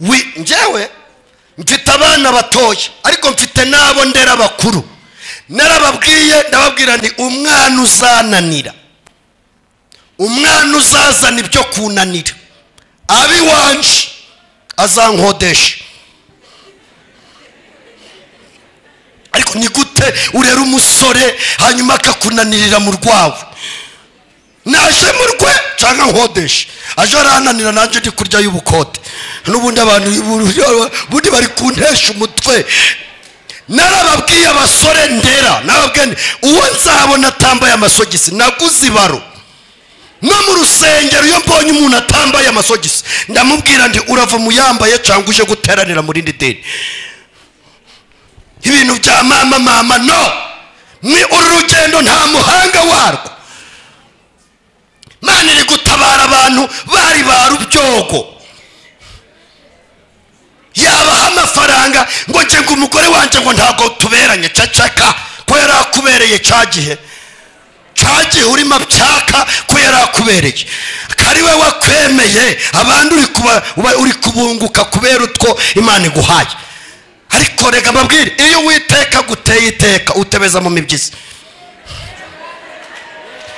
wi njyewe mfite abana batoya ariko mfite n'abo ndera bakuru narababwiye ndababwira ni umwana uzananira umwana uzazana ibyo kunanira abiwanje azankodesha ariko ni gute urera umusore hanyuma akakunanirira mu rwawe naje mu rwe cyangwa nkodesha aje arananira nanjye ndi kurya y'ubukode n'ubundi abantu ubundi bari kuntesha umutwe narababwiye abasore ndera narababwiye uwo nzabona atambaye amasogisi naguze ibaro no mu rusengero iyo mbonye umuntu atambaye amasogisi ndamubwira ndi urava mu yambaye cyangwa uje guteranira mu rindi deni ibintu bya mama mama no ni uru rugendo nta muhanga warwo mani iri gutabara abantu bari ba rubyogo yabaha amafaranga ngo njye ngo umugore wanjye ngo ntabwo tuberanye cacaka ko yari akubereye cya gihe cya gihe urimo byaka ko yari akubereye akari we wakwemeye abandi uri kubunguka kubera utwo imana iguhaye ariko reka mbabwire iyo witeka guteye iteka utebeza mu mibyizi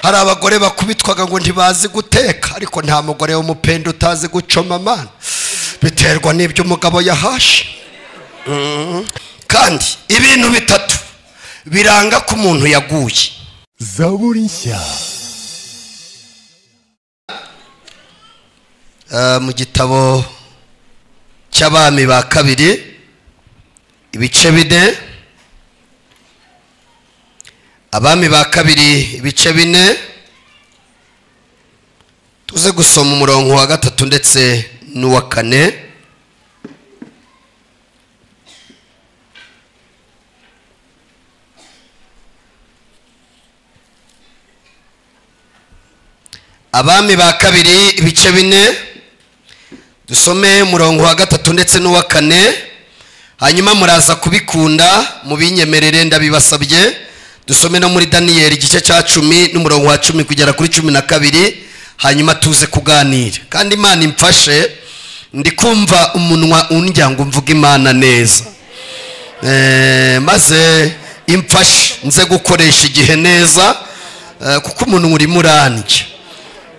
hari abagore bakubitwaga ngo ntibazi guteka ariko nta mugore w'umupenda utazi gucoma amana biterwa n'ibyo umugabo yahashe kandi ibintu bitatu biranga ko umuntu yaguye zaburi nshya mu gitabo cy'abami ba kabiri ibice bine abami ba kabiri ibice bine tuze gusoma umurongo wa gatatu ndetse n'uwa kane abami ba kabiri ibice bine dusome umurongo wa gatatu ndetse n'uwa kane hanyuma muraza kubikunda mubinyemerere ndabibasabye dusome no muri daniyeli igice cya cumi n'umurongo wa cumi kugera kuri cumi na kabiri hanyuma tuze kuganira kandi imana imfashe ndi kumva umunwa undya ngo mvuge imana neza Eh, maze imfashe nze gukoresha igihe neza eh, kuko umuntu urimo urandya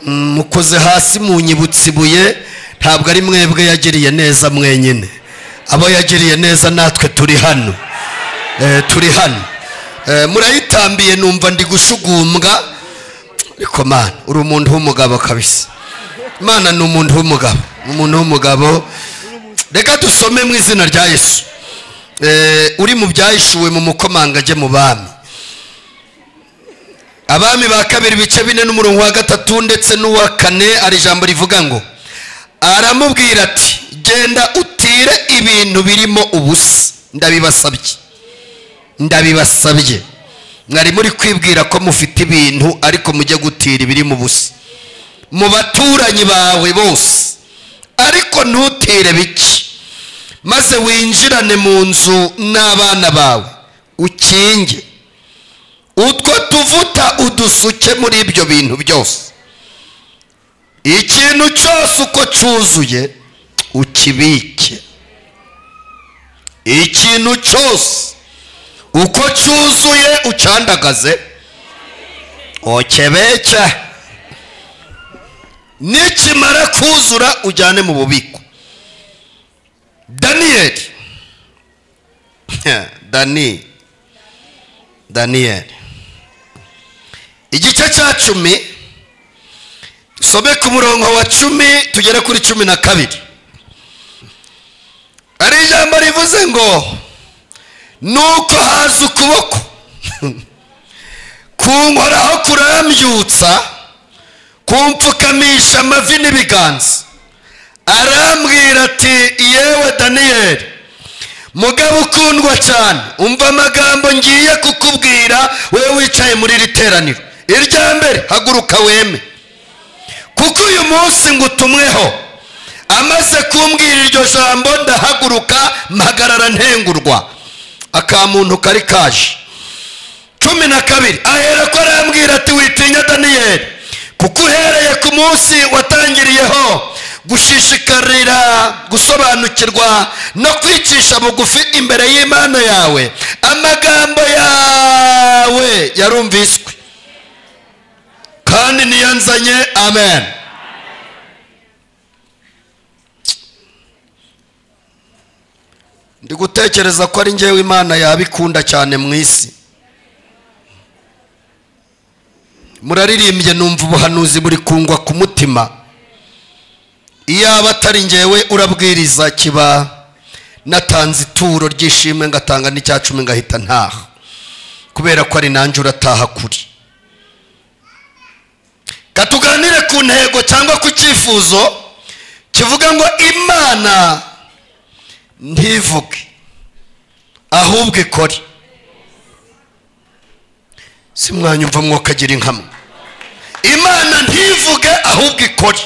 mukoze hasi munyibutse ibuye ntabwo ari mwebwe yagiriye neza mwenyine abo yagiriye neza natwe turi hano Eh, turi hano Eh, murayitambiye numva ndi gushugumbwa ariko mana uri umuntu w'umugabo kabisa mana ni umuntu w'umugabo ni umuntu w'umugabo reka dusome mu izina rya yesu Eh, uri mu byahishuwe mu mukomangage mu bami abami ba kabiri ibice bine n'umurongo wa gatatu ndetse n'uwa kane hari ijambo rivuga ngo aramubwira ati genda utire ibintu birimo ubusa ndabibasabye ndabibasabye mwari muri kwibwira ko mufite ibintu ariko mujye gutira ibirimo ubusa mu baturanyi bawe bose ariko ntutire bike maze winjirane mu nzu n'abana bawe ukinge utwo tuvuta udusuke muri ibyo bintu byose ikintu cyose uko cyuzuye ukibike ikintu cyose uko cyuzuye ucandagaze ukebeke nikimara kuzura ujyane mu bubiko daniyeli daniyeli daniyeli igice cya cumi dusome ku murongo wa cumi tugere kuri cumi na kabiri hari ijambo rivuze ngo nuko haza ukuboko kunkoraho kurambyutsa kumpfukamisha amavi n'ibiganza arambwira ati yewe daniyeli mugabo ukundwa cyane umva amagambo ngiye kukubwira wowe wicaye muri iri teraniro irya mbere haguruka weme kuko uyu munsi ngo utumweho amaze kumbwira iryo jambo ndahaguruka mpagarara ntengurwa akamuntu kari kaje cumi na kabiri ahera ko arambwira ati witinya daniyeli kuko uhereye ku munsi watangiriyeho gushishikarira gusobanukirwa no kwicisha bugufi imbere y'imana yawe amagambo yawe yarumviswe kandi niyo nzanye amen ndi gutekereza ko ari ngewe imana yabikunda cyane mu isi muraririmbye numva ubuhanuzi buri kungwa ku mutima iyaba atari ngewe urabwiriza kiba natanze ituro ry'ishimwe ngatanga n'icya cumi ngahita ntaha kubera ko ari nanjye urataha kuri katuganire ku ntego cyangwa ku cyifuzo kivuga ngo imana ntivuge ahubwo ikore si mwanyumva mwokagira inkamwe imana ntivuge ahubwo ikore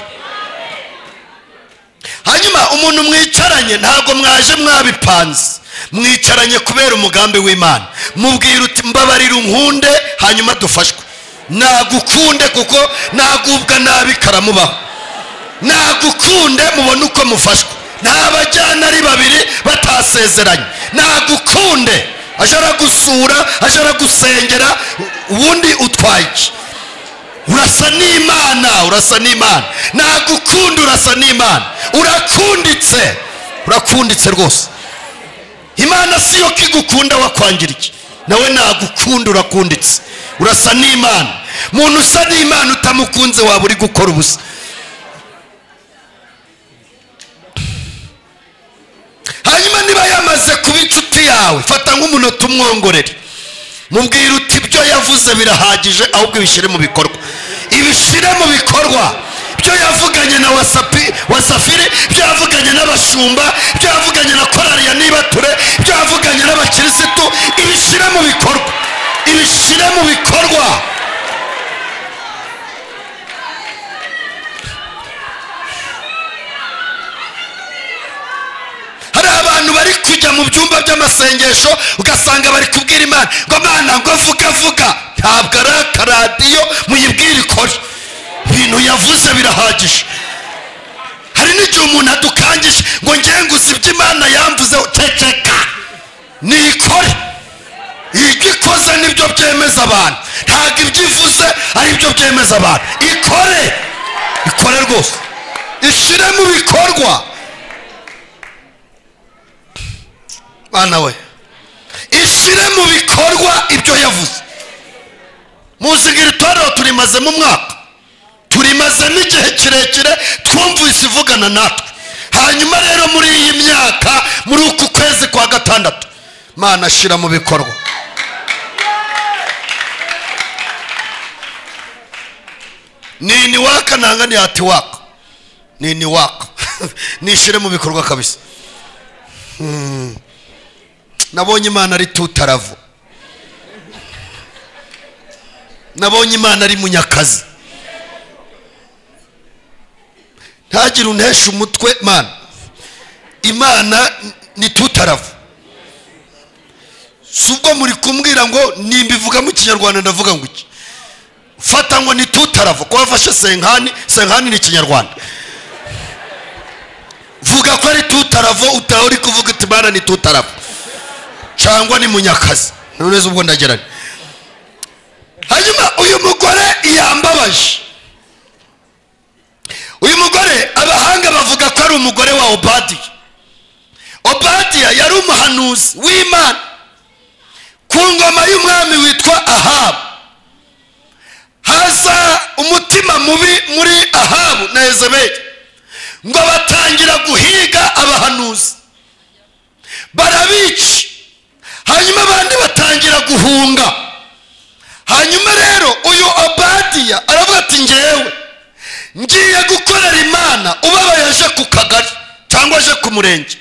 hanyuma umuntu mwicaranye ntabwo mwaje mwabipanze mwicaranye kubera umugambi w'imana mubwira uti mbabarira unkunde hanyuma dufashwe nagukunde kuko nagubwa nabi karamubaho nagukunde mubone uko mufashwe ntabajyana ari babiri batasezeranye nagukunde aje aragusura aje aragusengera ubundi utwaye iki urasa n'imana urasa n'imana nagukunda urasa n'imana urakunditse urakunditse rwose imana siyo ko igukunda wakwangira iki nawe nagukunda urakunditse urasa n'imana muntu usa n'imana utamukunze waba uri gukora ubusa hanyuma niba yamaze kuba inshuti yawe fata nk'umunota umwongorere mubwira uti ibyo yavuze birahagije ahubwo ibishyire mu bikorwa ibishyire mu bikorwa ibyo yavuganye na wasapi wasafiri ibyo yavuganye n'abashumba ibyo yavuganye na korari ya nibature ibyo yavuganye n'abakirisitu ibishyire mu bikorwa ibishyire mu bikorwa hari abantu bari kujya mu byumba by'amasengesho ugasanga bari kubwira imana ngo mana ngo vuga vuga ntabwo ari akaradiyo muyibwire ikore ibintu yavuze birahagije hari n'igihe umuntu adukangije ngo ngenguze ibyo imana yamvuzeho ceceka nikore ibyo ikoze nibyo byemeza abantu ntabwo ibyo ivuze ari byo byemeza abantu ikore ikore rwose ishyire mu bikorwa bana we ishyire mu bikorwa ibyo yavuze muzigira itorero turimazemo umwaka turimazemo igihe kirekire twumvise ivugana natwe hanyuma rero muri iyi myaka muri uku kwezi kwa gatandatu mana ashyira mu bikorwa ni ni waka nanga ni hati waka ni ni waka nishyire mu bikorwa kabisa nabonye imana ari tutaravu nabonye imana ari munyakazi ntagire unteshe umutwe mana imana ni tutaravu si ubwo muri kumbwira ngo nimbivuga mu kinyarwanda ndavuga ngo iki fata ngo ni tutaravu ko wafashe senkani senkani ni ikinyarwanda vuga ko ari tutaravu utaho uri kuvuga uti imana ni tutaravu cyangwa ni munyakazi none ubwo ndageranye hanyuma uyu mugore yambabaje uyu mugore abahanga bavuga ko ari umugore wa obadiya obadiya yari umuhanuzi w'imana ku ngoma y'umwami witwa ahabu haza umutima mubi muri ahabu na ezeberi ngo batangira guhiga abahanuzi barabica hanyuma abandi batangira guhunga hanyuma rero uyu obadiya aravuga ati ngewe ngiye gukorera imana ubabaye aje ku kagari cyangwa aje ku murenge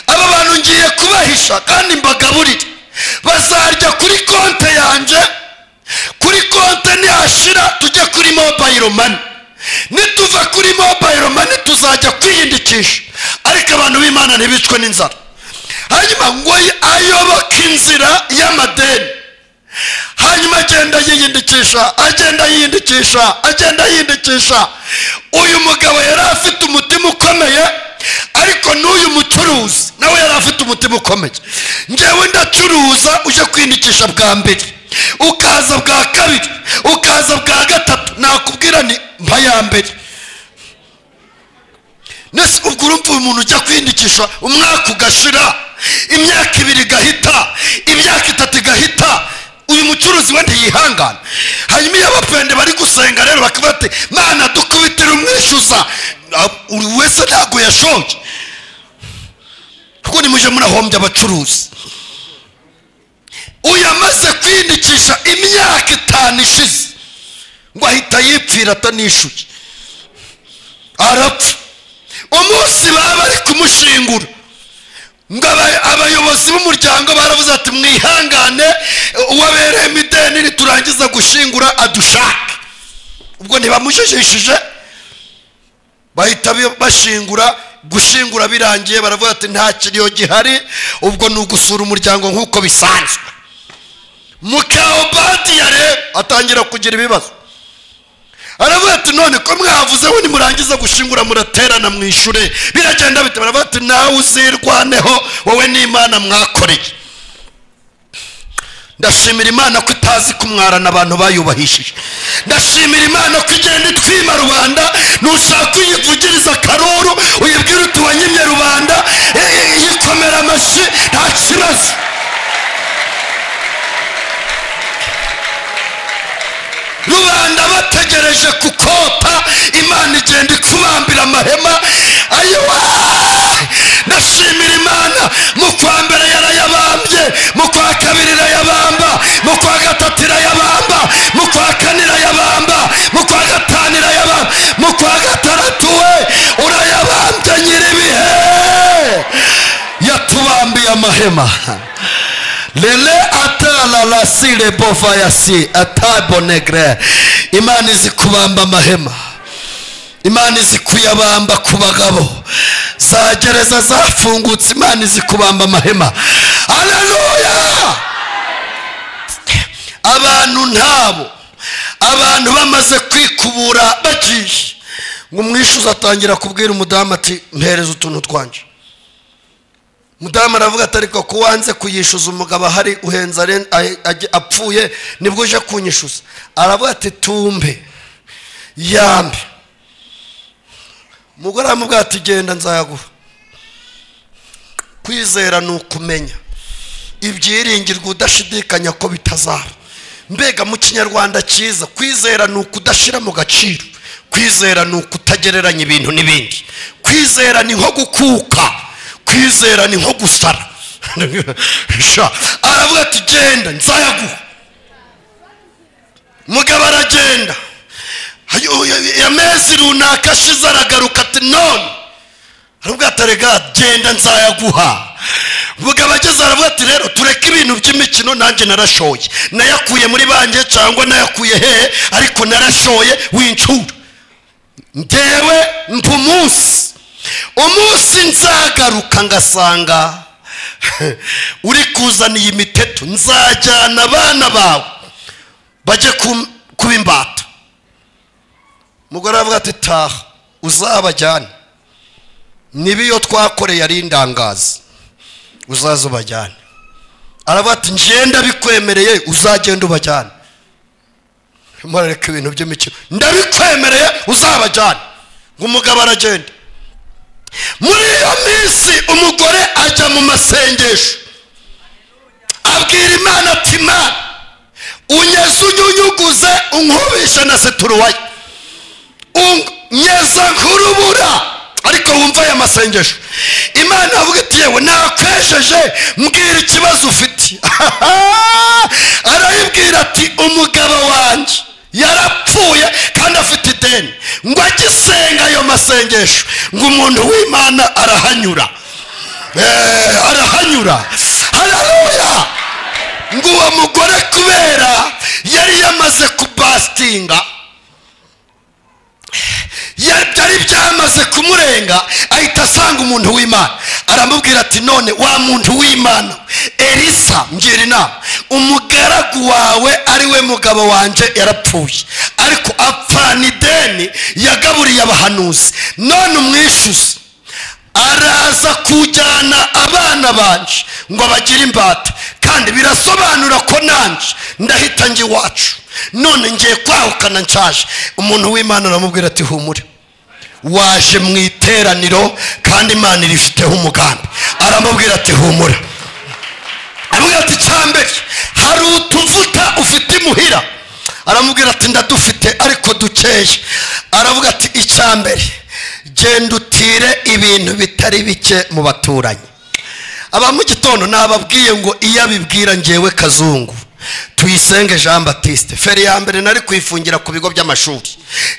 aba bantu ngiye kubahisha kandi mbagaburire bazarya kuri konte yanjye kuri konte nihashira tujye kuri mobayiro mani nituva kuri mobayiro mani tuzajya kwiyindikisha ariko abantu b'imana ntibicwe n'inzara hanyuma ngo ayoboke inzira y'amadeni hanyuma agenda yiyindikisha agenda yiyindikisha agenda yiyindikisha uyu mugabo yari afite umutima ukomeye ariko n'uyu mucuruzi nawe yari afite umutima ukomeye ngewe ndacuruza uje kwiyindikisha bwa mbere ukaza bwa kabiri ukaza bwa gatatu nakubwira ni mpa ya mbere nese ubwo urumva uyu muntu ujya kwiyindikisha umwaka ugashira imyaka ibiri igahita imyaka itatu igahita uyu mucuruzi we ntiyihangana hanyuma iyo abapende bari gusenga rero bakavuga bati mana dukubitire umwishyuza Ah, buri wese ntabwo yashoje kuko nimuje murahombya abacuruzi uyu amaze kwiyindikisha imyaka itanu ishize ngo ahita yipfira atanishyuye arapfa umunsi baba bari kumushingura ngo aba- abayobozi b'umuryango baravuze ati mwihangane uwabereyemo ideni niturangiza gushingura adushake ubwo ntibamujijishije bahita bi- bashingura gushingura birangiye baravuga ati nta kiriyo gihari ubwo ni ugusura umuryango nk'uko bisanzwe mukaobadiya rero atangira kugira ibibazo aravuga ati none ko mwavuze we nimurangiza gushingura muraterana mwishure biragenda bite baravuga ati nawe uzirwaneho wowe n'imana mwakoreye ndashimira imana ko itazi kumwarana abantu bayubahishije ndashimira imana ko igenda itwima rubanda nushaka uyivugiriza akaruru uyibwire uti wanyimye rubanda e- e- yikomera amashyi nta kibazo rubanda bategereje kukota imana igenda ikubambira amahema ayiwa ndashimira imana mu kwa mbere yarayabambye mu kwa kabiri irayabamba mu kwa gatatu irayabamba mu kwa kane irayabamba mu kwa gatanu irayabamba mu kwa gatandatu we urayabambye nyiribihe yatubambiye amahema lele atalalasi rebovayasi atabonegre imana izi kubamba amahema imana izi kuyabamba ku bagabo za gereza zafungutse imana izi kubamba amahema aleluya abantu ntabo abantu bamaze kwikubura bagiye ngo umwishyuza atangira kubwira umudamu ati mpereza utuntu twanje mudamu aravuga ati ariko ko wanze kuyishyuza umugabo ahari uhenze aren- ahe- ajye- apfuye nibwo uje kunyishyuza aravuga ati tumbe yambe umugore aramubwira ati genda nzayaguha kwizera ni ukumenya ibyiringirwa udashidikanya ko bitazaba mbega mu kinyarwanda cyiza kwizera ni ukudashyira mu gaciro kwizera ni ukutagereranya ibintu n'ibindi kwizera ni nko gukuka kwizera ni nko gusara Sha, aravuga ati genda nzayaguha mugabo aragenda Hayo- amezi runaka ashize aragaruka ati none aravuga ati rega genda nzayaguha mugabo ageze aravuga ati rero tureke ibintu by'imikino nanjye narashoye nayakuye muri banjye cyangwa nayakuye hehe ariko narashoye wincura ngewe mpa umunsi umunsi nzagaruka ngasanga uri kuzaniye imiteto nzajyana abana bawe bajye ku- kuba imbata umugore aravuga ati taha uzabajyane niba iyo twakoreye ari indangazi uzaze ubajyane aravuga ati ngenda bikwemereye uzagenda ubajyane murareka ibintu by'imikino ndabikwemereye uzabajyane ngo umugabo aragenda muri iyo minsi umugore ajya mu masengesho abwira imana ati imana unyeze unyunyuguze unkubishe na seturuwaya unyeza nk'urubura ariko wumva aya masengesho imana avuga iti yewe nakwejeje mbwira ikibazo ufite arayibwira ati umugabo wanjye yarapfuye kandi afite ideni ngo agisenga ayo masengesho ngo umuntu w'imana arahanyura Eh, arahanyura haleluya ngo uwo mugore kubera yari yamaze kubasitinga ya- byari byamaze kumurenga ahita asanga umuntu w'imana aramubwira ati none wa muntu w'imana elisa ngira inama umugaragu wawe ari we mugabo wanjye yarapfuye ariko apfana ideni yagaburiye abahanuzi none umwishyuze araza kujyana abana banje ngo abagire imbata kandi birasobanura ko nanjye ndahita njya iwacu none ngiye kwahukana nshaje umuntu w'imana aramubwira ati humure waje mu iteraniro kandi imana irifiteho umugambi aramubwira ati humura aramubwira ati cyambere hari utuvuta ufite imuhira aramubwira ati ndadufite ariko dukeye aravuga ati icyambere genda utire ibintu bitari bike mu baturanyi aba mu gitondo nababwiye ngo iyo abibwira ngewe kazungu tuyisenge jean batiste feri ya mbere nari kuyifungira ku bigo by'amashuri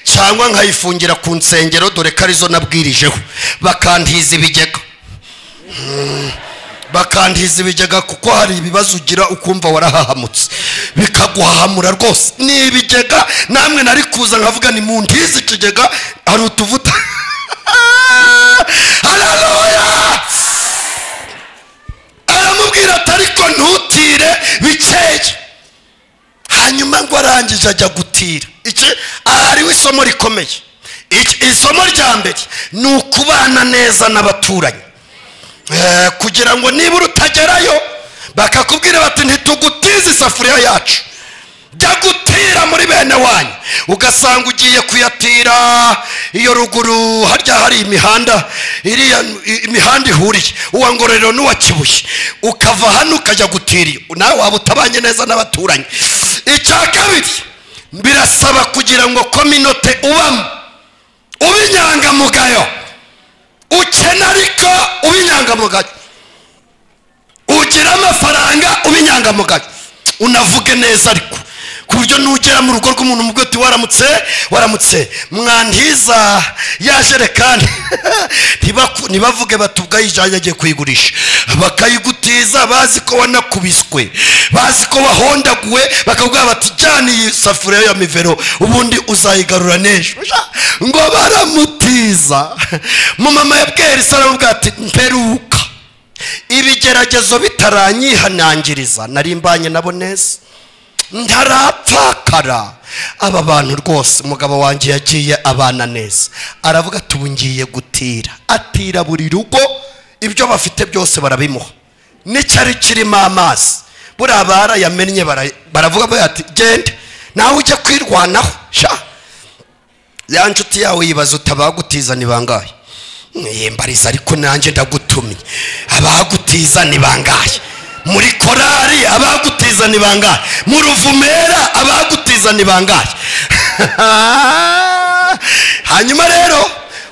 cyangwa nkayifungira ku nsengero dore ko arizo nabwirijeho bakantiza ibigega Mm. bakantiza ibigega kuko hari ibibazo ugira ukumva warahahamutse bikaguhahamura rwose ni ibigega namwe nari kuza nkavuga ni mu ntizi ikigega hari utuvuta hararoya aramubwira ati ariko ntutire bikeye hanyuma ngo arangije ajya gutira iki hariho isomo rikomeye Iki- isomo rya mbere ni ukubana neza n'abaturanyi Eh, kugira ngo nibura utagerayo bakakubwira bati ntitugutize isafuriya yacu jya gutira muri bene wanyu ugasanga ugiye kuyatira iyo ruguru harya hari imihanda iriya i- imihanda ihuriye uwa ngororero n'uwa kibuye ukava hano ukajya gutira iyo nawe waba utabanye neza n'abaturanyi icya kabiri birasaba kugira ngo kominote ubamo ube inyangamugayo ukena ariko uba inyangamugayo ugira amafaranga uba inyangamugayo unavuge neza ariko ku buryo nugera mu rugo rw'umuntu umubwe uti waramutse waramutse mwantiza ya jerekani Ntibaku- ntibavuge bati ubwo ayijyanye agiye kuyigurisha bakayigutiza bazi ko wanakubiswe bazi ko wahondaguwe bakavuga bati jyana iyi safuriya ya mivero ubundi uzayigarura n'ejo ngo baramutiza mumama yabwiye elisa aramubwira ati mperuka ibigeragezo bitaranyihanangiriza nari mbanye nabo neza ntarapfakara aba bantu rwose umugabo wanjye yagiye abana neza aravuga ati ubu ngiye gutira atira buri rugo ibyo bafite byose barabimuha n'icyari kirimo amazi buriya barayamennye bara- baravuga bati genda nawe ujya kwirwanaho sha ya nshuti yawe yibaza uti abagutiza ni bangahe yembariza ariko nanjye ndagutumye abagutiza ni bangahe muri korari abagutiza ni bangahe mu ruvumera abagutiza ni bangahe hanyuma rero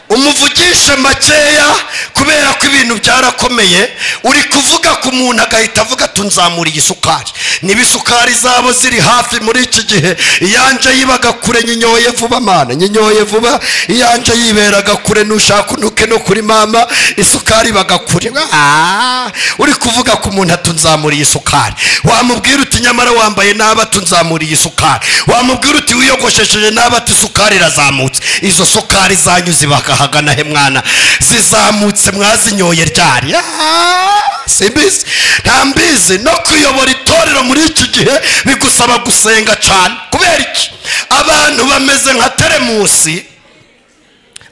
umuvugishe makeya kubera ko ibintu byarakomeye uri kuvuga ku muntu agahita avuga ati nzamura igisukari niba isukari zabo ziri hafi muri iki gihe iyanjye yibaga kure nyinyoye vuba mana nyinyoye vuba iyanjye yiberaga kure nushaka unuke no kuri mama isukari ibaga kure Ah, uri kuvuga ku muntu ati nzamura isukari wamubwira uti nyamara wambaye nabi ati nzamura isukari wamubwira uti wiyogoshesheje nabi ati isukari irazamutse izo sukari zanyu zibaga hagana he mwana zizamutse mwazinyoye ryari Ah, simbizi ntambizi no kuyobora itorero muri iki gihe bigusaba gusenga cyane kubera iki abantu bameze nka teremusi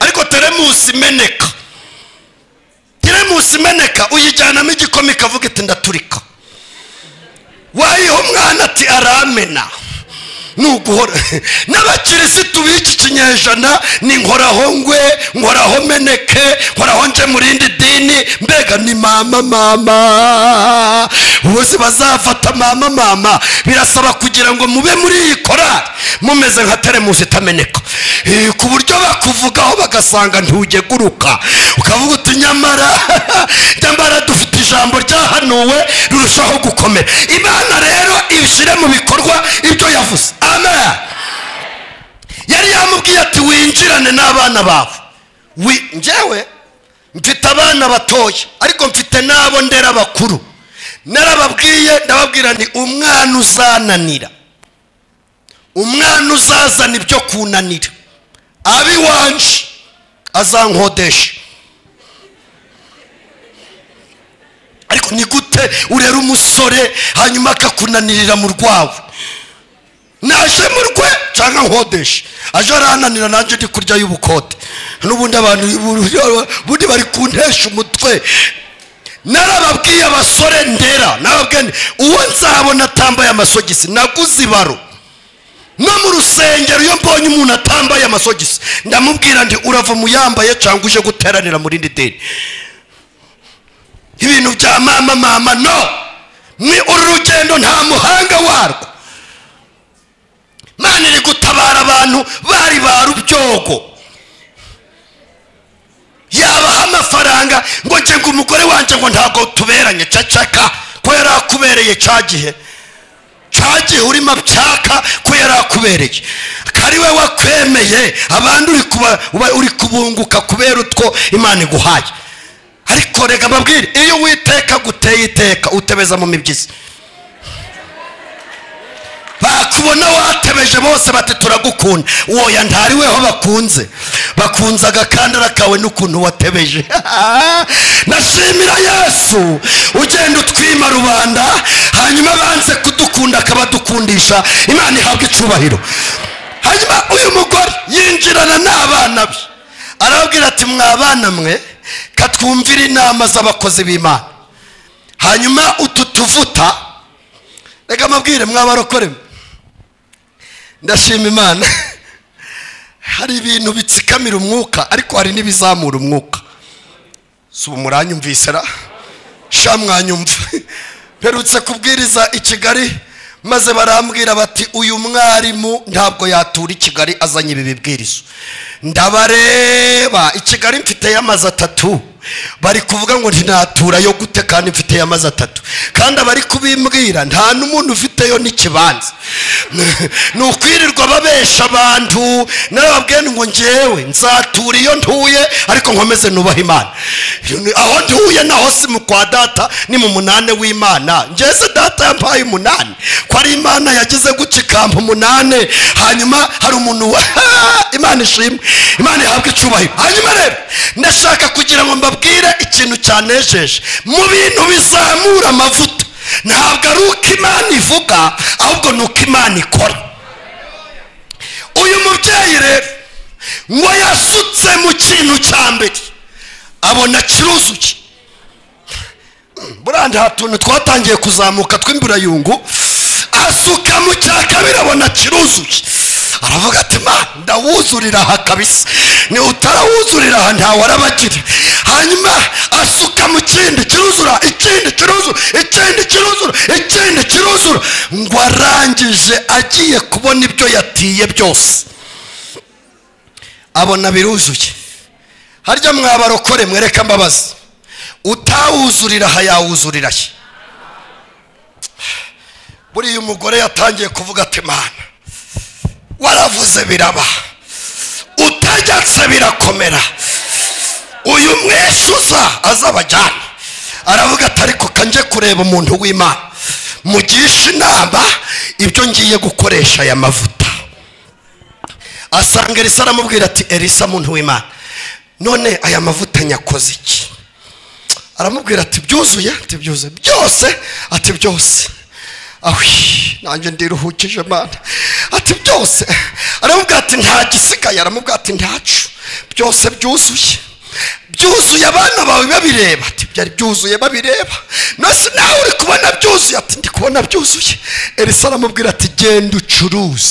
ariko teremusi imeneka teremusi imeneka uyijyanamo igikoma ikavuga iti ndaturika wayiha umwana ati aramena nuguhora n'abakirisitu b'iki kinyejana ni nkoraho ngwe nkoraho meneke nkoraho nje mu rindi dini mbega ni mama mama bose bazafata mama mama birasaba kugira ngo mube muri iyi korari mumeze nka teremusi itameneka Eh, ku buryo bakuvugaho bagasanga ntugeguruka ukavuga uti nyamara nyamara dufite ijambo ryahanuwe rirushaho gukomera imana rero ibishyire mu bikorwa ibyo yavuze amen yari yamubwiye ati winjirane n'abana bawe Wi- njyewe mfite abana batoya ariko mfite n'abo ndera bakuru narababwiye ndababwira ni umwana uzananira umwana uzazana ibyo kunanira abi wanje azankodesha ni gute urera umusore hanyuma akakunanirira mu rwawe naje mu rwe cyangwa nkodeshe aje arananira nanjye ndi kurya y'ubukode n'ubundi abantu ubundi bari kuntesha umutwe narababwiye abasore ndera narababwiye nti, uwo nzabona atambaye amasogisi naguze ibaro no mu rusengero iyo mbonye umuntu atambaye amasogisi ndamubwira nti urava mu yambaye cyangwa uje guteranira mu rindi dini ibintu bya mama mama no ni uru rugendo nta muhanga warwo mana iri gutabara abantu bari ba rubyogo yabaha amafaranga ngo nge ngo umugore wanjye ngo ntabwo tuberanye cacaka ko yari akubereye cya gihe cya gihe urimo apyaka ko yari akubereye kari we wakwemeye abandi uri kuba- uba- uri kubunguka kubera utwo imana iguhaye ariko rega mbabwire iyo witeka guteye iteka utebeza mu mibyizi bakubona watebeje bose bati turagukunda woya ntariweho bakunze bakunze agakandara kawe n'ukuntu watebeje nashimira yesu ugenda utwima rubanda hanyuma banze kudukunda akabadukundisha imana ihabwa icubahiro hanyuma uyu mugore yinjirana n'abana be arababwira ati mwabana mwe katwumvire inama z'abakozi b'imana hanyuma utu tuvuta reka mabwire mwabarokore mwe ndashima imana hari ibintu bitsikamira umwuka ariko hari n'ibizamura umwuka si ubu muranyumvise ra sha mwanyumva mperutse kubwiriza i kigali maze barambwira bati uyu mwarimu ntabwo yatura i kigali azanye ibi bibwirizo ndabareba i kigali mfiteyo amazu atatu bari kuvuga ngo ntinatura yo gute kandi mfiteyo amazi atatu kandi abari kubimbwira nta n'umuntu ufiteyo n'ikibanza ni ukwirirwa babesha abantu narababwiye ngo ngewe nzatura iyo ntuye ariko nkomeze nubaha imana aho ntuye naho si mu kwa data ni mu munane w'imana ngeze data yampaye umunani ko ari imana yagize guca ikampa umunane hanyuma hari umuntu wa imana ishimwe imana ihabwa icyubahiro hanyuma rero ndashaka kugira ngo mbabwire ikintu cyanejeje mu bintu bizamura amavuta ntabwo ari uko imana ivuga ahubwo ni uko imana ikora uyu mubyeyi rero ngo yasutse mu kintu cya mbere abona kiruzuye burandi hari utuntu twatangiye kuzamuka tw'imburayungu asuka mu cya kabiri abona kiruzuye aravuga ati ma ndawuzurira aha kabisa ni utarawuzurira aha ntawarabagire hanyuma asuka mu kindi kiruzura ikindi kiruzura ikindi kiruzura ikindi kiruzura ngo arangije agiye kubona ibyo yatiye byose abona biruzuye harya mwabarokore mwereka mbabazi utawuzurira aha yawuzurira he buriya umugore yatangiye kuvuga ati mana waravuze biraba utaryatse birakomera uyu mweshuza azabajyana aravuga ati ariko kanjye kureba umuntu w'imana mugisha inama ibyo ngiye gukoresha aya mavuta asanga elisa aramubwira ati elisa muntu w'imana none aya mavuta nyakoze iki aramubwira ati byuzuye ati byuzuye byose ati byose awi nanjye ndiruhukije mana ati byose aramubwira ati nta gisigaye aramubwira ati ntacu byose byuzuye byuzuye abana bawe babireba ati byari byuzuye babireba nose nawe uri kubona byuzuye ati ndi kubona byuzuye elisa aramubwira ati genda ucuruze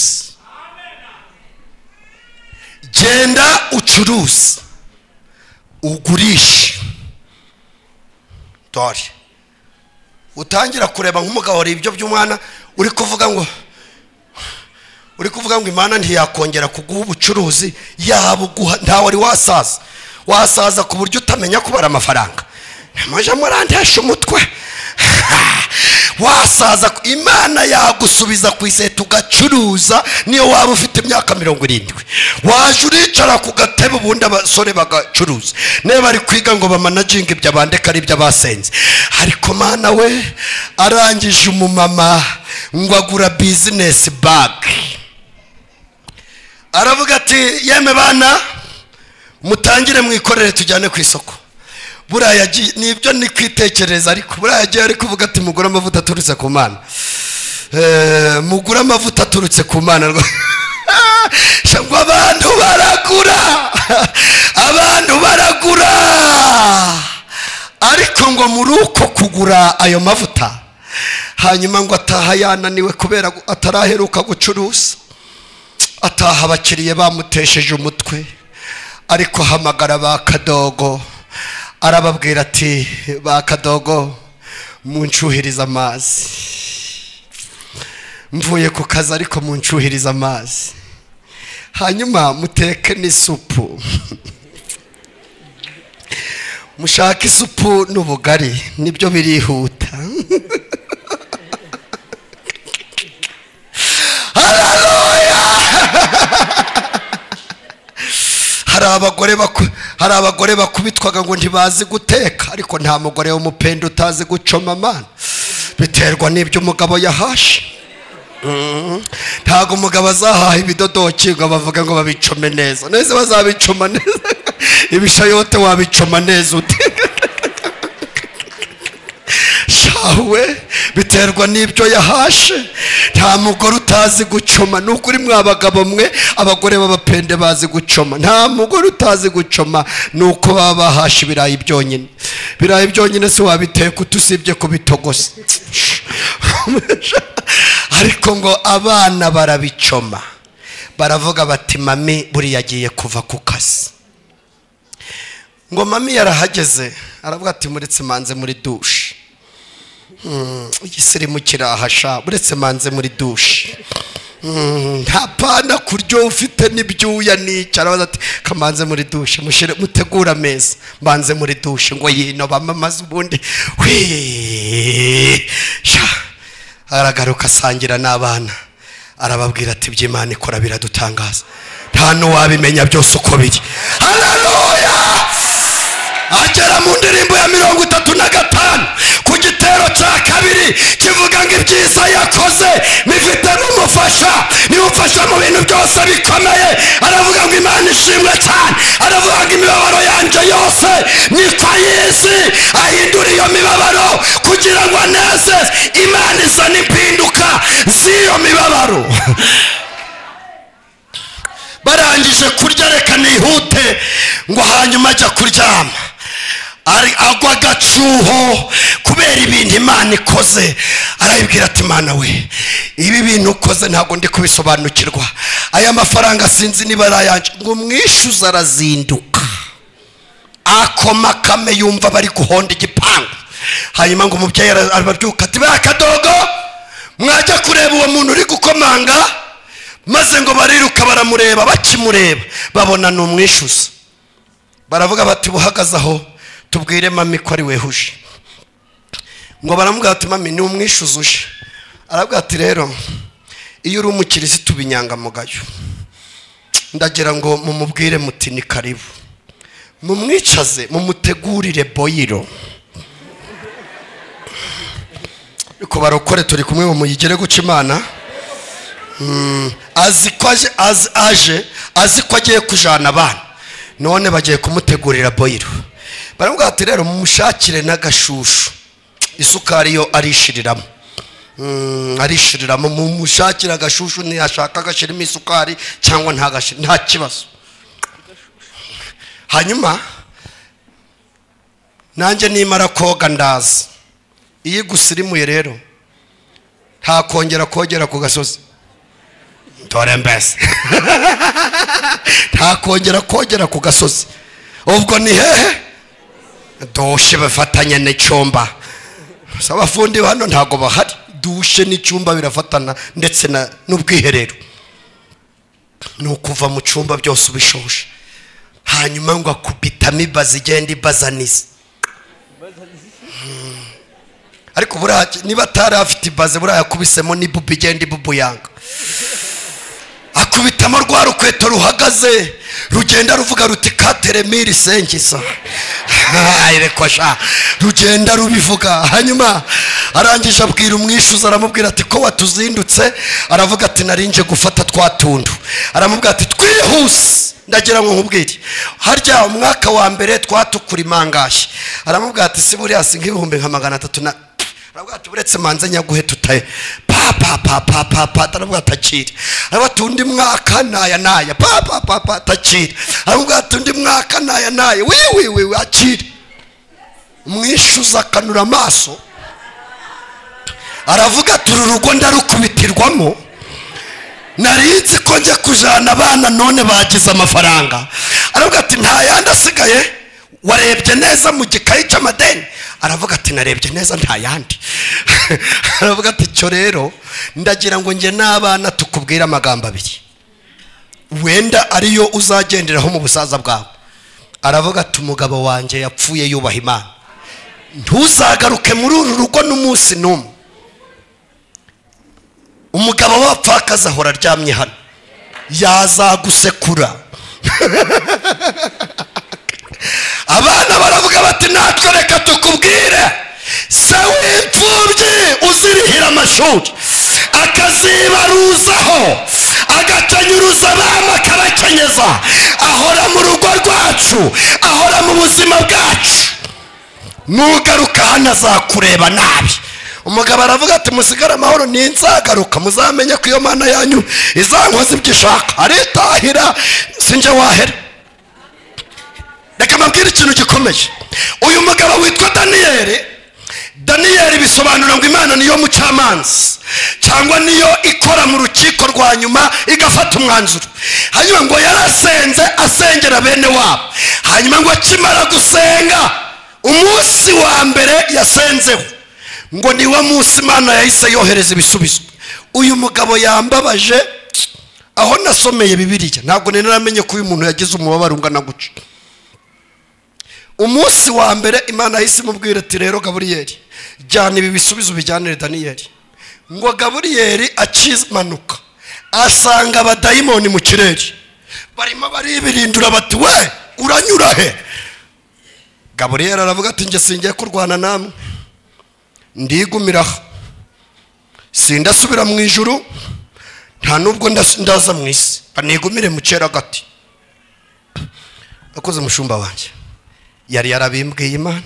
genda ucuruze ugurishe dore utangira kureba nk'umugabo wareba ibyo by'umwana uri kuvuga ngo uri kuvuga ngo imana ntiyakongera kuguha ubucuruzi yabuguha ntawe wari wasaza wasaza ku buryo utamenya kubara amafaranga mujya murandesha umutwe wasaza ku- imana yagusubiza ku iseta ugacuruza niyo waba ufite imyaka mirongo irindwi waje uricara ku gatebe ubundi abasore bagacuruza niba bari kwiga ngo bamanaginge ibyo bandika ari ibyo basenze ariko mana we arangije umumama ngo agura bizinesi bagi aravuga ati yeme bana mutangire mwikorere tujyane ku isoko buriya yagiye ni ibyo ni kwitekereza ariko buriya yagiye ari kuvuga ati mugure amavuta aturutse ku mana Eh, mugure amavuta aturutse ku mana rwa- shabwo abantu baragura abantu baragura ariko ngo muri uko kugura ayo mavuta hanyuma ngo ataha yananiwe kubera gu- ataraheruka gucuruza ataha abakiriya bamutesheje umutwe ariko ahamagara ba kadogo arababwira ati ba kadogo muncuhirize amazi mvuye ku kazi ariko muncuhirize amazi hanyuma muteke n'isupu mushake isupu n'ubugari nibyo birihuta Hallelujah! hari abagore baku- hari abagore bakubitwaga ngo ntibazi guteka ariko nta mugore w'umupenda utazi gucoma amana biterwa n'ibyo umugabo yahashe ntabwo umugabo azahaha ibidodoki ngo bavuge ngo babicome neza neza bazabicoma neza ibishayote wabicoma neza ute shawe biterwa n'ibyo yahashe nta mugore utazi gucoma ni ukuri mwa abagabo mwe abagore b'abapende bazi gucoma nta mugore utazi gucoma ni uko baba bahashe ibirayi byonyine ibirayi byonyine si wabiteka utusibye kubitogosa ariko ngo abana barabicoma baravuga bati mami buriya agiye kuva ku kazi ngo mami yarahageze aravuga ati muretse manze muri dushe Mm, igisirimu kirahasha uretse manze muri dushe Mm, nta pana kuryo ufite n'ibyuya n'icyo arabaza ati kamanze muri dushe mushyire mutegure ameza mbanze muri dushe ngo yino bamamaze ubundi Wee! Sha! aragaruka asangira n'abana arababwira ati iby'imana ikora biradutangaza nta n'uwabimenya byose uko biri hararoya agera mu ndirimbo ya mirongo itatu na gatanu ku gitero cya kabiri kivuga ngo ibyiza yakoze bifite n'umufasha niwufasha mu bintu byose bikomeye aravuga ngo imana ishimwe cyane aravuga ngo imibabaro yanjye yose niko y'isi ahindura iyo mibabaro kugira ngo anezeze imana izana impinduka z'iyo mibabaro barangije kurya reka nihute ngo hanyuma ajya kuryama Ari- agwa agacuho kubera ibintu imana ikoze arayibwira ati imana we ibi bintu ukoze ntabwo ndi kubisobanukirwa aya mafaranga sinzi niba ari ayanje ngo umwishyuza arazinduka akoma kame yumva bari guhonda igipangu hanyuma ngo umubyeyi ara- arabyuka ati bakadogo mwajya kureba uwo muntu uri gukomanga maze ngo bariruka baramureba bakimureba babona ni umwishyuza baravuga bati buhagaze aho tubwire mami ko ari wehuje ngo baramubwira ati mami ni umwishyuza uje aravuga ati rero iyo uri umukirisitu binyangamugayo ndagira ngo mumubwire muti ni karibu mumwicaze mumutegurire boyiro ariko barokore turi kumwe mumuyigere guca imana Mm, azi ko aje azi aje azi ko agiye kujana abana none bagiye kumutegurira boyiro baramubwira ati rero mumushakire n'agashushu isukari yo arishiriramo Mm, arishiriramo mumushakire agashushu ntiyashaka agashyiramo isukari cyangwa ntagashyire nta kibazo hanyuma nanjye nimara koga ndaza iyo igusirimuye rero ntakongera kogera ku gasozi dore mbese ntakongera kogera ku gasozi ubwo ni hehe dushe bafatanya n'icyumba gusa abafundi hano ntabwo bahari dushe n'icyumba birafatana ndetse na- n'ubwiherero ni ukuva mu cyumba byose ubishoje hanyuma ngo akubitamo ibaza igenda ibazaniza Mm. ariko buriya niba atari afite ibaze buriya yakubisemo n'ibubu igenda ibubuyanga akubitamo rwa rukweto ruhagaze rugenda ruvuga ruti kateremiri sengiza reka sha rugenda rubivuga hanyuma arangije abwira umwishyuza aramubwira ati ko watuzindutse aravuga ati narinje gufata twa tundu aramubwira ati twihuse ndagira ngo nkubwire harya umwaka wa mbere twatukura imangashyi aramubwira ati si buriya si nk'ibihumbi nka magana atatu na aravuga ati uretse manze nyaguhe tutaye pa pa pa pa pa pa aravuga ati akire aravuga ati undi mwaka naya naya pa pa pa pa atakire aravuga ati undi mwaka naya naya wi wi wi wi akire umwishyuza akanura amaso aravuga ati uru rugo ndarukubitirwamo nari nzi ko njya kujyana abana none bagize amafaranga aravuga ati nta yandi asigaye warebye neza mu gikayi cy'amadeni aravuga ati narebye neza nta yandi aravuga ati cyo rero ndagira ngo njye n'abana tukubwire amagambo abiri wenda ariyo uzagenderaho mu busaza bwawe aravuga ati umugabo wanjye yapfuye yubaha imana ntuzagaruke muri uru rugo n'umunsi n'umwe umugabo wapfakaza ahora aryamye hano yazagusekura abana baravuga bati natwe reka tukubwire se w'imfubyi uzirihira amashuri akazibaruzaho agakenyuruza abana akabakenyeza ahora mu rugo rwacu ahora mu buzima bwacu nugaruka hano azakureba nabi umugabo aravuga ati musigare amahoro ninzagaruka muzamenye ko iyo mana yanyu izankoze ibyo ishaka aritahira sinjye wahera reka mbabwire ikintu gikomeye uyu mugabo witwa daniyeli daniyeli bisobanura ngo imana niyo mu cy'amanzi cyangwa niyo ikora mu rukiko rwa nyuma igafata umwanzuro hanyuma ngo yarasenze asengera bene wabo hanyuma ngo akimara gusenga umunsi wa mbere yasenzeho ngo ni wo munsi imana yahise yohereza ibisubizo uyu mugabo yambabaje aho nasomeye bibiriya ntabwo nari naramenye ko uyu muntu yagize umubabaro ungana guca umunsi wa mbere imana yahise imubwira ati rero gaburiyeri jyana ibi bisubizo bijyanire daniyeli ngo gaburiyeri akimanuka asanga abadayimoni mu kirere barimo baribirindura bati we uranyura he gaburiyeri aravuga ati njye singiye kurwana namwe ndigumiraho sindasubira mu ijuru nta n'ubwo ndaza mu isi banigumire mu kera gati akoze umushumba wanjye yari yarabimbwiye imana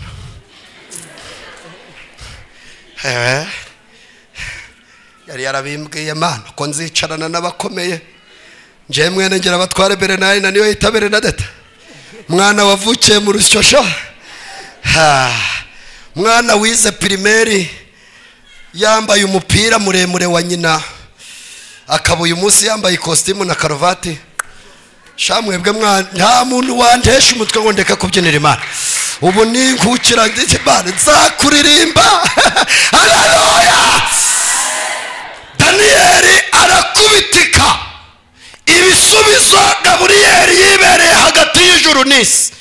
yari yarabimbwiye imana ko nzicarana n'abakomeye njyewe mwene ngira batware berenayini na niyo yita berenadeta mwana wavukiye mu rusyo sha mwana wize pirimeri yambaye umupira muremure wa nyina akaba uyu munsi yambaye ikositimu na karuvati shamwebwe mwana nta muntu wantesha umutwe ngo ndeka kubyinira imana ubu ni nkukira imana nzakuririmba hararoya daniyeli arakubitika ibisubizo gaburiyeri yibereye hagati y'ijuru n'isi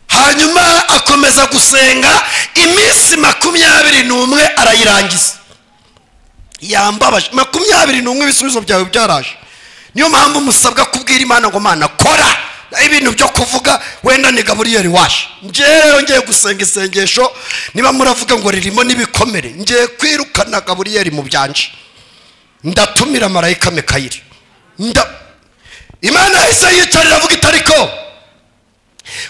hanyuma akomeza gusenga iminsi makumyabiri n'umwe arayirangiza yambabaje makumyabiri n'umwe ibisubizo byawe byaraje niyo mpamvu musabwa kubwira imana ngo mana kora ibintu byo kuvuga wenda ni gaburiyeri waje ngewe rero ngiye gusenga isengesho niba muravuga ngo ririmo n'ibikomere ngiye kwirukana gaburiyeri mu byanje ndatumira marayika mikayiri nda imana yahise yicara iravuga itariko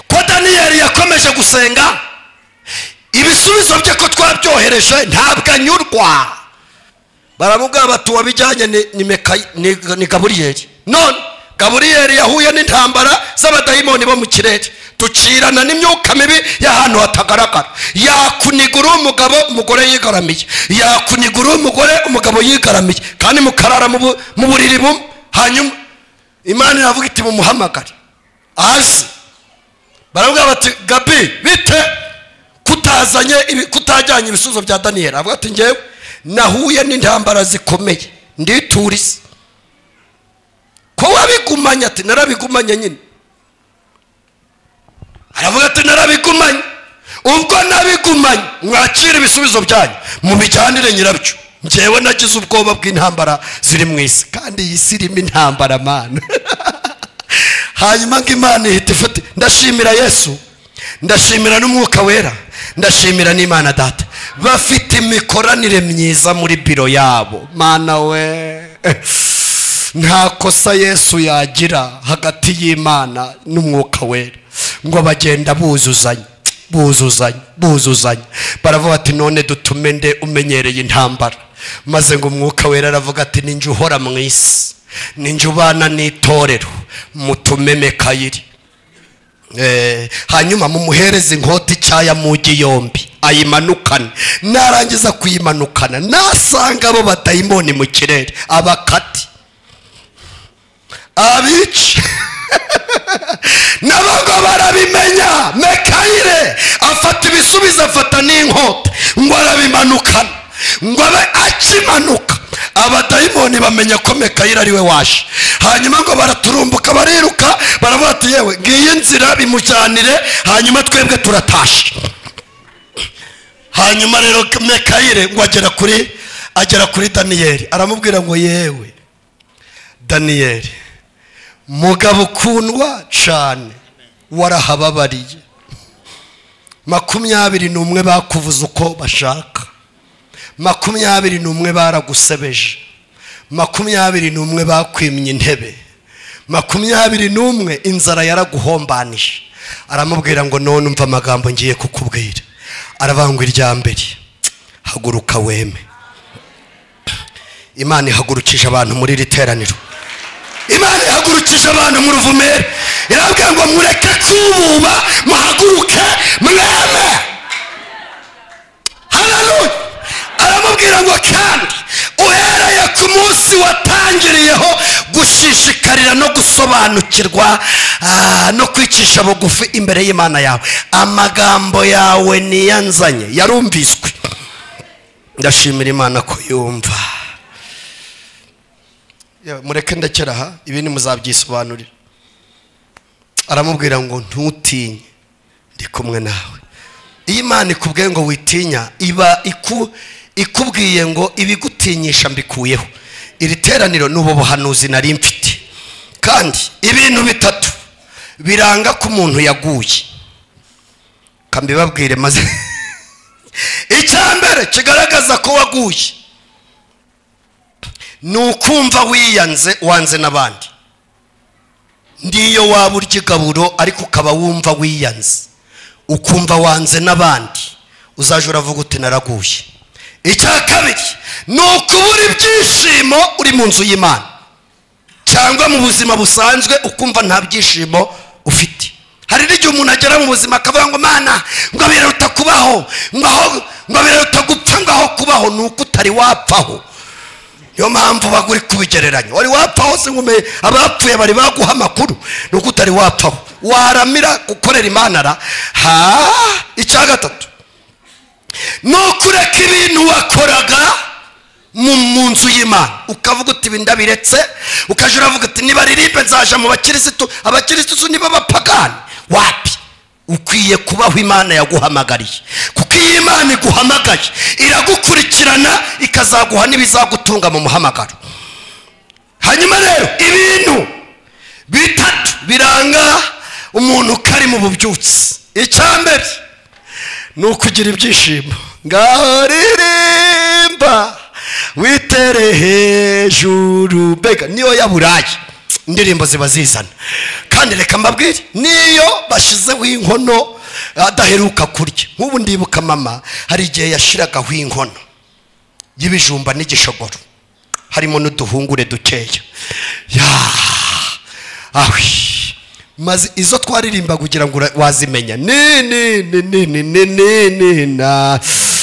ko daniyeli yakomeje gusenga ibisubizo bye ko twabyohereje ntabwo anyurwa baramubwira bati wabijyanye ni mekayi ni gaburiyeri none gaburiyeri yahuye n'intambara z'abadayimoni bo mu kirere ducirana n'imyuka mibi y'ahantu hatagaragara yakuniga uri umugabo umugore yigaramiye yakuniga uri umugore umugabo yigaramiye kandi mukarara mu buriri bumwe hanyuma imana iravuga iti mumuhamagare azi baravuga bati gabi bite kutazanye kutajyanye ibisubizo bya daniyeli avuga ati ngewe nahuye n'intambara zikomeye nditurize ko wabigumanye ati narabigumanye nyine aravuga ati narabigumanye ubwo nabigumanye mwakira ibisubizo byanyu mubijyanire nyirabyo ngewe nagize ubwoba bw'intambara ziri mu isi kandi iyi si irimo intambara mana hanyuma ngo imana ihita ifite ndashimira yesu ndashimira n'umwuka wera ndashimira n'imana data bafite imikoranire myiza muri biro yabo mana we nta kosa yesu yagira hagati y'imana n'umwuka wera ngo bagenda buzuzanya buzuzanya buzuzanya baravuga bati none dutume nde umenyereye intambara maze ngo umwuka wera aravuga ati ninjye uhora mu isi ninjye ubana n'itorero mutumeme kayiri Eh, hanyuma mumuhereze inkota icyaya mugi yombi ayimanukane narangiza kuyimanukana nasanga abo batayimoni mu kirere abakati abice n'abago barabimenya mekayire afata ibisubizo afata n'inkota ngo arabimanukana ngo abe akimanuka abadayimoni bamenya ko mekayire ari we waje hanyuma ngo baraturumbuka bariruka baravuga ati yewe ngiyi nzira bimujyanire hanyuma twebwe turatashe hanyuma rero mekayire ngo agera kuri agera kuri daniyeli aramubwira ngo yewe daniyeli mugabo ukundwa cyane warahababariye makumyabiri n'umwe bakuvuze uko bashaka makumyabiri n'umwe baragusebeje makumyabiri n'umwe bakwimye intebe makumyabiri n'umwe inzara yaraguhombanije aramubwira ngo none umva amagambo ngiye kukubwira aravangwa irya mbere haguruka weme imana ihagurukije abantu muri iri teraniro imana ihagurukije abantu mu ruvumere irabwira ngo mureke kububa muhaguruke mweme hararuye aramubwira ngo kandi uhereye ku munsi watangiriyeho gushishikarira no gusobanukirwa ah, no kwicisha bugufi imbere y'imana yawe amagambo yawe niyanzanye yarumviswe ndashimira imana ko yumva Yewe, mureke ndakera aha ibindi muzabyisobanurira aramubwira ngo ntutinye ndi kumwe nawe iyo imana ikubwiye ngo witinya iba iku- ikubwiye ngo ibigutinyisha mbikuyeho iri teraniro ni ubu buhanuzi nari mfite kandi ibintu bitatu biranga ko umuntu yaguye kambibabwire maze icya mbere kigaragaza ko waguye ni ukumva wiyanze wanze n'abandi n'iyo waba urya igaburo ariko ukaba wumva wiyanze ukumva wanze n'abandi uzajya uravuga uti naraguye icya kabiri ni ukubura ibyishimo uri mu nzu y'imana cyangwa mu buzima busanzwe ukumva nta byishimo ufite hari n'igihe umuntu agera mu buzima akavuga ngo mana ngo biruta kubaho ngo aho ngo biruta gupfa ngo aho kubaho ni uko utari wapfaho niyo mpamvu uba uri kubigereranya wari wapfaho se nkume abapfuye bari baguha amakuru ni uko utari wapfaho waramira gukorera imanara ha icya gatatu ni ukureka ibintu wakoraga mu mu nzu y'imana ukavuga uti ibi ndabiretse ukajya uravuga uti nibaririmbe nzaja mu bakirisitu abakirisitu niba bapagani wapi ukwiye kubaho imana yaguhamagariye kuko iyo imana iguhamagaye iragukurikirana ikazaguha n'ibizagutunga mu muhamagaro hanyuma rero ibintu bitatu biranga umuntu ko ari mu bubyutsi icya mbere ni ukugira ibyishimo ngaho ririmba witere hejuru mbega niyo ya burayi indirimbo ziba zizana kandi reka mbabwire niyo bashyizeho inkono adaheruka kurya nk'ubu ndibuka mama hari igihe yashyiragaho inkono y'ibijumba n'igishogoro harimo n'uduhungure dukeya yaa awi maze izo twaririmba kugira ngo ura- wazimenya ni ni ni ni ni ni ni ni na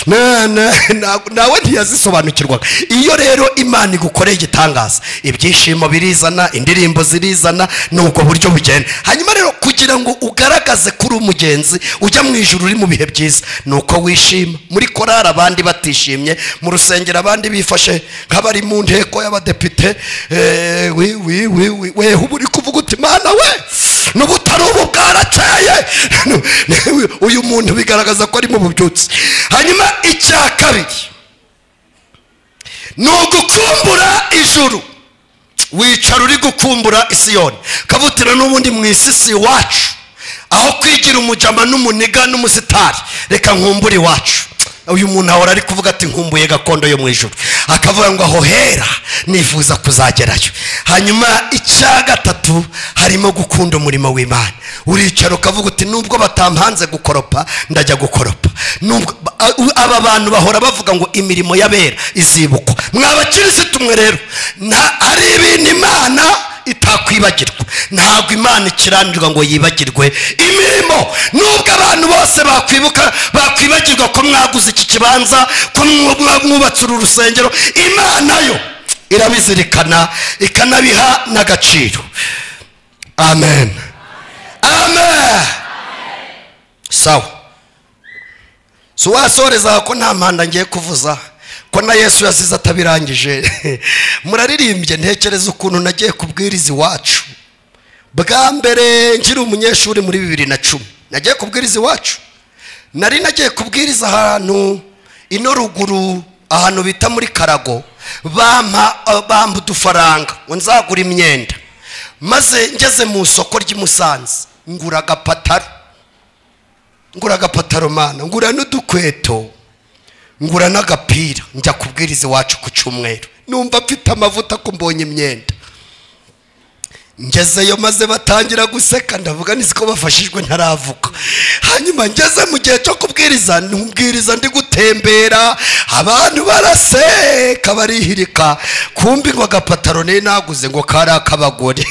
na na na- nawe ntiyazisobanukirwaga iyo rero imana igukoreye igitangaza ibyishimo birizana indirimbo zirizana ni ubwo buryo bugenda hanyuma rero kugira ngo ugaragaze kuri umugenzi ujya mu ijuru uri mu bihe byiza ni uko wishima muri korari abandi batishimye mu rusengero abandi bifashe nk'abari mu nteko y'abadepite eh, wi- wi- wi- wi- weho uba uri kuvuga uti mana we n'ubu utari ubu bwarakeye uyu muntu bigaragaza ko ari mu bubyutsi hanyuma icya kabiri ni ugukumbura ijuru wicara uri gukumbura isiyoni kavutira n'ubundi mu isi si iwacu aho kwigira umujama n'umuniga n'umusitari reka nkumbure iwacu uyu muntu ahora ari kuvuga ati nkumbuye gakondo yo mu ijoro akavuga ngo aho hera nifuza kuzagerayo hanyuma icya gatatu harimo gukunda umurimo w'imana uricara ukavuga uti nubwo batampanze gukoropa ndajya gukoropa Nubwo- ba- aba bantu bahora bavuga ngo imirimo y'abera izibukwa mwabakirisitu mwe rero nta- hari ibintu imana itakwibagirwa ntabwo imana ikiranirwa ngo yibagirwe imirimo nubwo abantu bose bakwibuka bakwibagirwa ko mwaguze iki kibanza ko mwa- mwubatse uru rusengero imana yo irabizirikana ikanabiha n'agaciro amen amen sawa si wasoreza ko nta mpanda ngiye kuvuza ko na yesu yazize atabirangije muraririmbye ntekereza ukuntu nagiye kubwiriza iwacu bwa mbere nkiri umunyeshuri muri bibiri na cumi nagiye kubwiriza iwacu nari nagiye kubwiriza ahantu ino ruguru ahantu bita muri karago bampa bampa udufaranga ngo nzagura imyenda maze ngeze mu isoko ry'i musanze ngura agapataro ngura agapataro mana ngura n'udukweto ngura n'agapira njya kubwiriza iwacu ku cyumweru numva mfite amavuta ko mbonye imyenda ngezeyo maze batangira guseka ndavuga nzi ko bafashijwe ntaravuga hanyuma ngeze mu gihe cyo kubwiriza nubwiriza ndi gutembera abantu baraseka barihirika kumbi ngo agapataro ne naguze ngo kari ak'abagore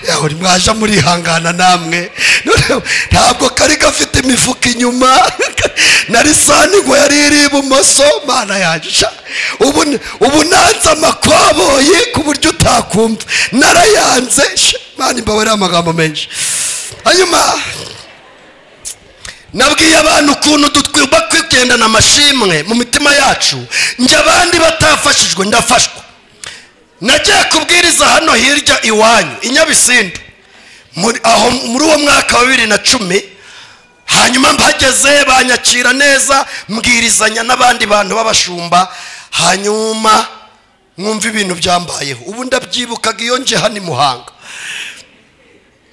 yawe mwaje murihangana namwe Noneho, ntabwo kari gafite imifuka inyuma na lisani ngo yari iri ibumoso mana yansha ubu ubu nanze amakoboyi ku buryo utakumva narayanze Sha, mana imbabarira amagambo menshi hanyuma nabwiye abantu ukuntu dutwiba kwigendana amashimwe mu mitima yacu njye abandi batafashijwe ndafashwa nagiye kubwiriza hano hirya iwanyu i nyabisindu muri aho- muri uwo mwaka wa bibiri na cumi hanyuma mpageze banyakira neza mbwirizanya n'abandi bantu b'abashumba hanyuma mwumva ibintu byambayeho ubu ndabyibukaga iyo nje hano i muhanga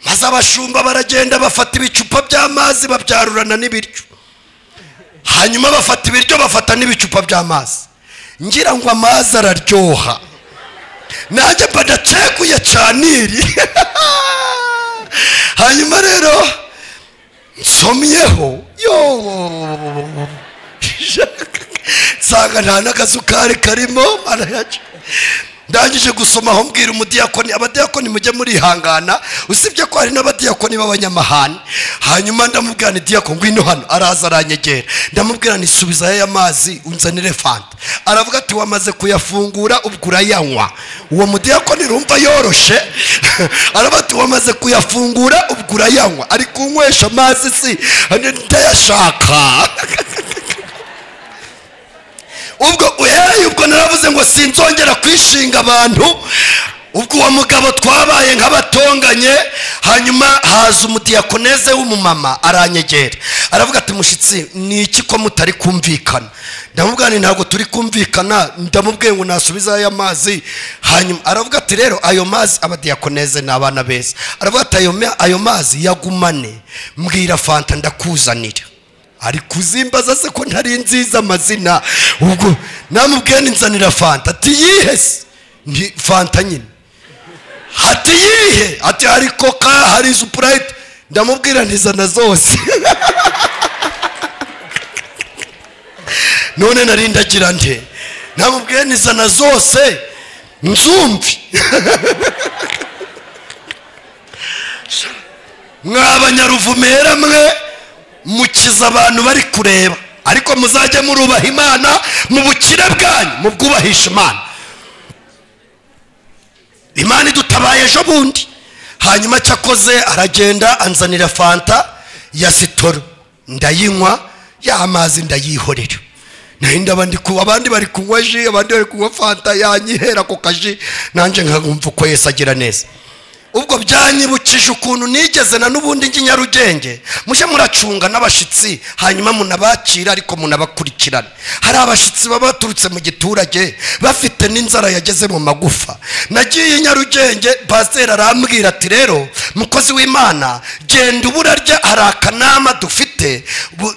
maze abashumba baragenda bafata ibicupa by'amazi babyarurana n'ibiryo hanyuma bafata ibiryo bafata n'ibicupa by'amazi ngira ngo amazi araryoha nanjye mba ndacekuye caniri hanyuma rero nsomyeho yo nsanga nta n'agasukari karimo marayaca ndangije gusoma aho mbwira umudiyakoni abadiyakoni mujye murihangana usibye ko hari n'abadiyakoni b'abanyamahane hanyuma ndamubwira ni diyako ngwino hano araza aranyegera ndamubwira ni subizayo aya mazi unzanire fanta aravuga ati wamaze kuyafungura ubwo urayanywa uwo mudiyakoni rumva yoroshe aravuga ati wamaze kuyafungura ubwo urayanywa ari kunywesha amazi si ndayashaka ubwo uhereye ubwo naravuze ngo sinzongera kwishinga abantu ubwo uwo mugabo twabaye nk'abatonganye hanyuma haza umudiyakoneze w'umumama aranyegera aravuga ati mushyitsi ni iki ko mutari kumvikana ndamubwira nti ntabwo turi kumvikana ndamubwiye ngo nasubize aya mazi hanyuma aravuga ati rero ayo mazi abadiyakoneze ni abana beza aravuga ati ayo ma- ayo mazi yagumane mbwira fanta ndakuzanira ari kuzimbaza se ko ntari nziza amazina ubwo namubwiye ninzanira fanta ati yihe se Nti, fanta nyine ati yihe ati hari koka hari supurayiti ndamubwira ntizana zose none nari ndagira nte namubwiye nizana zose nzumvi mw'abanyaruvumera mwe mukiza abantu bari kureba ariko muzajye murubaha imana mu bukire bwanyu mu bwubahisha imana imana idutabaye ejo bundi hanyuma cyakoze aragenda anzanira fanta ya sitoro ndayinywa ya mazi ndayihorera nayo ndaba ndi ku abandi bari kunywa ji abandi bari kunywa fanta yanyihera ku kaji nanjye nkakumva uko yesi agira neza ubwo byanyibukije ukuntu nigeze na n'ubundi njye i nyarugenge mujye muracunga n'abashyitsi hanyuma munabakira ariko munabakurikirane hari abashyitsi baba baturutse mu giturage bafite n'inzara yageze mu magufa nagiye i nyarugenge pasiteri arambwira ati rero mukozi w'imana genda ubura rya hari akanama dufite bu-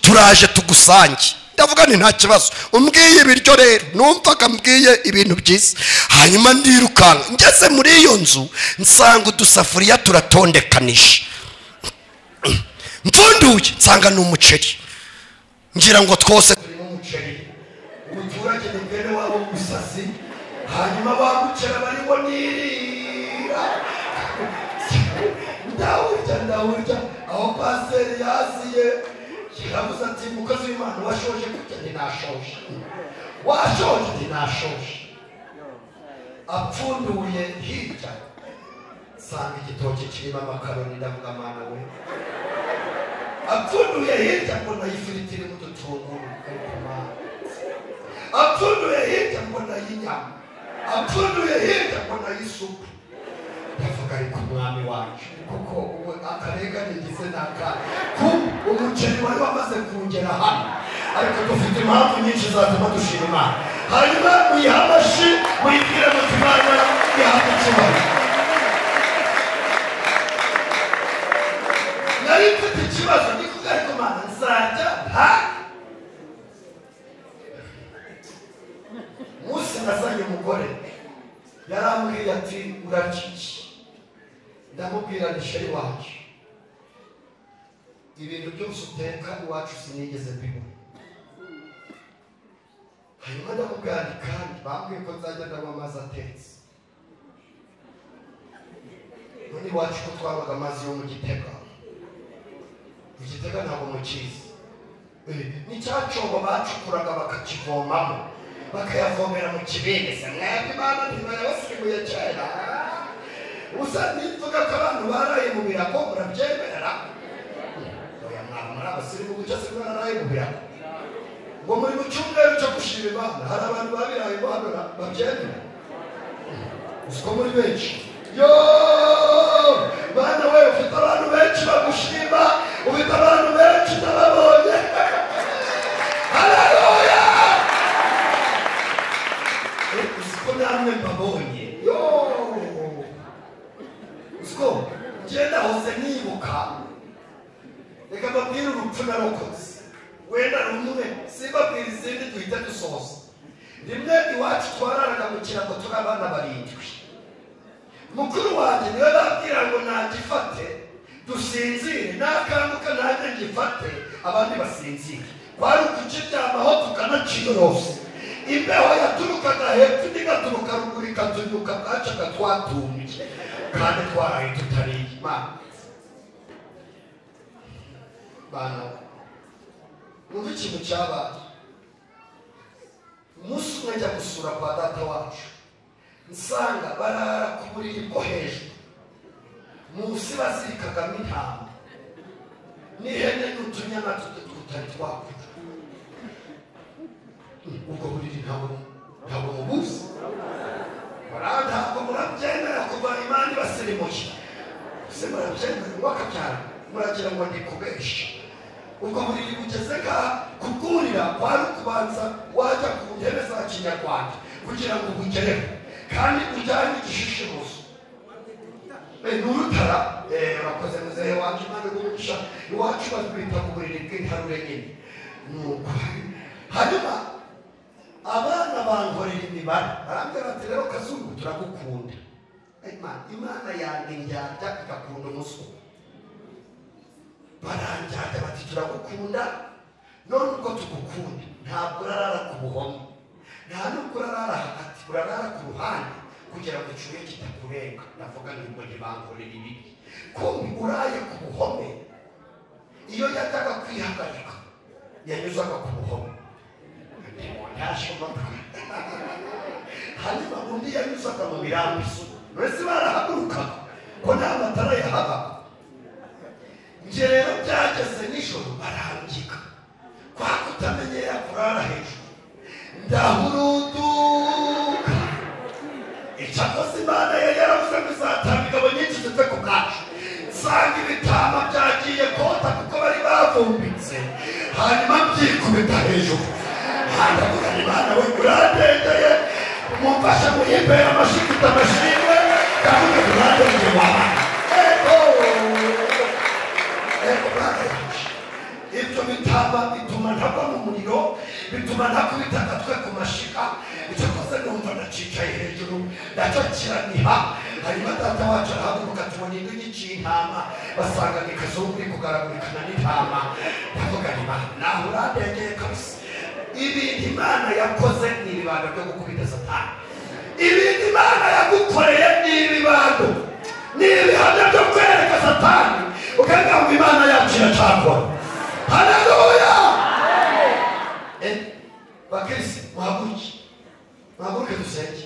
tu- uraje tugusange ndavuga nti nta kibazo umbwiye ibiryo rero numvaga mbwiye ibintu byiza hanyuma ndirukanka ngeze muri iyo nzu nsanga udusafuriya turatondekanisha mfunduye nsanga ni umuceri ngira ngo twose turimo umuceri umuturage ni bene wabo w'umusazi hanyuma bamucera barimo nirira ndawurya ndawurya aho paseri yaziye kirabuze ati umukozi w'imana washoje kurya ntinashoje washoje ntinashoje apfunduye hirya nsanga igitoki kirimo amakaroni ndavuga amana we apfunduye hirya mbona y'ifiriti irimo udutunguru ariko mana apfunduye hirya mbona y'inyama apfunduye hirya mbona y'isupu ndavuga ariko umwami wacu kuko ubu akarenganigize ni akandi kuko umuceri wari wamaze kugera hano ariko dufite impamvu nyinshi zatuma dushima imana hanyuma uyihamashi muyibwire muti imana yahabwa icyubahiro nari mfite ikibazo ni kuko ariko mana nzajya hangi umunsi nazanye umugore yarambwiye ati uraryiye ndamubwira ni sheri wacu ibintu byose uteka iwacu sinigeze mbibona hanyuma ndamubwira ati kandi bambwiye ko nzajya ndanywa amazi atetse none iwacu ko twabaga amazi yo mu gitega mu gitega ntabwo mukizi Eh, ni cya cyobo bacukuraga bakakivomamo bakayavomera mu kibindi se mwebwe bana ntibarabasirimuye kera usa nivuga ko abantu baraye mu birago murabyemerera oya mwana muri abasirimu gutya se mwaraye mu birago ngo muri mu cyumweru cyo gushima imana hari abantu babiraye imana babyemera uziko muri benshi yo bana we ufite abantu benshi bagushima ufite abantu benshi utababonye haleluya uziko namwe mbabonye yo uziko ngenda hose nibuka reka mbabwire urupfu narokoze wenda rumwe simbabwire izindi duhita dusoza rimwe iwacu twararaga mu kirango turi abana barindwi mukuru wanjye niwe babwira ngo nagifate dusinzire nakanguka nanjye ngifate abandi basinzire kwari ukukiryamaho tukanaciyorosa imbeho yaturukaga hepfo indi igaturuka ruguru ikatunyuka bwacaga twatumbye kandi twaraye tutariye imana bana numva ikintu cyabaye umunsi umwe njya gusura kwa data wacu nsanga barara ku buriri bwo hejuru munsi bazirikagamo intama n'ihene n'utunyana tutu- tutari twakurya ubwo buriri ntabwo ntabwo mubuzi bariya ntabwo murabyemera kuva imana ibasirimuye ese murabyemera wakabyara muragira ngo ndi kubesha ubwo buriri bugeze ka kubwurira kwari ukubanza wajya ku ntebe za kinyarwanda kugira ngo ubugereho kandi ujyane igishishimuzo ni urutara eh, bakoze muzehe iwacu imana igumugisha iwacu batwita ku buriri bw'intarure nyine ni ukuri hanyuma abana bankorera imibare barambwira bati rero kazungu turagukunda Imana- imana yanjye ndyarya igakunda umuswa baranjyana bati turagukunda none uko tugukunda ntabwo urarara ku buhoma nta nubwo urarara hagati urarara ku ruhande kugira ngo icyuye kitakurenga ndavuga ngo ntibankorere ibi kumbi uraye ku buhome iyo yajyaga kwihagarika yanyuzaga ku buhome hanyuma undi yanyuzaga mu mirambizo uretse barahagurukaga ko nta matara yahabaga njye rero byageze nijoro barangika kwa kutamenyera kurara hejuru ndahuruduka icyakoze imana yari yaravuze ngo izatanga ingabo nyinshi zive ku bwacu nsanga ibitama byagiye kota kuko bari bavumbitse hanyuma byikubita hejuru handagura imana we urandengeye mumfasha muhimbere amashigita amashimwe ndavuga ngo urandengeye wabana ego Ego, brother. ibyo bitaba bituma ntagwa mu muriro bituma ntakubita agatwe ku mashyiga icyo koze numva ndacicaye hejuru nacyo kiraniha hanyuma data wacu arahaguruka tubona inyugi cy'intama basanga ni kazungu uri kugaragurikana n'intama ndavuga nti naho urandengeye kabisa ibintu imana yakoze ni ibibando byo gukubita satani ibintu imana yagukoreye ni ibibando ni ibihamya byo kwereka satani ukavuga ngo imana yacu iracagwa haleluya Eh, bakirisi muhaguruke muhaguruke dusenge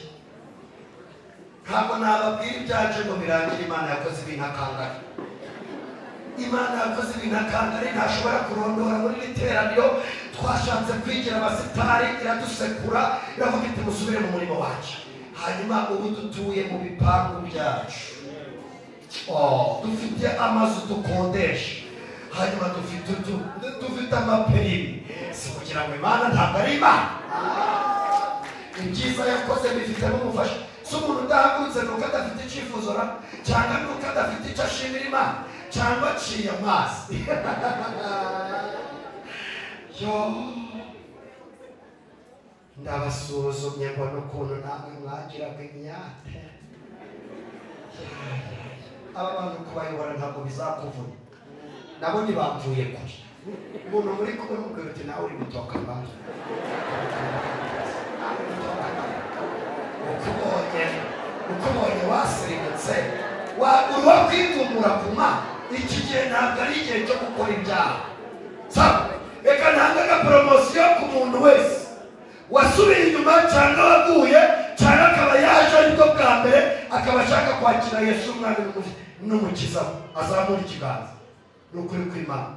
ntabwo nababwira ibyaje ngo birangire imana yakoze ibintu akangara imana yakoze ibintu akangari ntashobora kurondora muri iri teraniro twashatse kwigira abasitari iradusekura iravuga iti musubire mu murimo wacu hanyuma ubu dutuye mu bipangu byacu Oh, dufite amazu dukodesha hanyuma dufite utu- dufite amapirimi si kugira ngo imana ntabwo ari imana ibyiza yakoze bifite n'umufasha si umuntu udahagurutse ni uko adafite icyifuzo ra cyangwa ni uko adafite icyo ashimira imana cyangwa aciye amazi yo ndabasuzumye mbona ukuntu namwe mwagiraga imyate aba bantu kubayobora ntabwo bizakuvuna nabo ntibapfuye kure umuntu muri kumwe mubwira uti nawe uri gutoka mbana ukubonye ukubonye wasirimutse wagura kwidumura ku mana iki gihe ntabwo ari igihe cyo gukora ibyaha saba reka ntange agaporomosiyo ku muntu wese wasubiye inyuma cyangwa waguye cyangwa akaba yaje aribwo bwa mbere akaba ashaka kwakira yesu umwana w'umukiza we. n'umukiza we azamura ikiganza ni ukuri kw'imana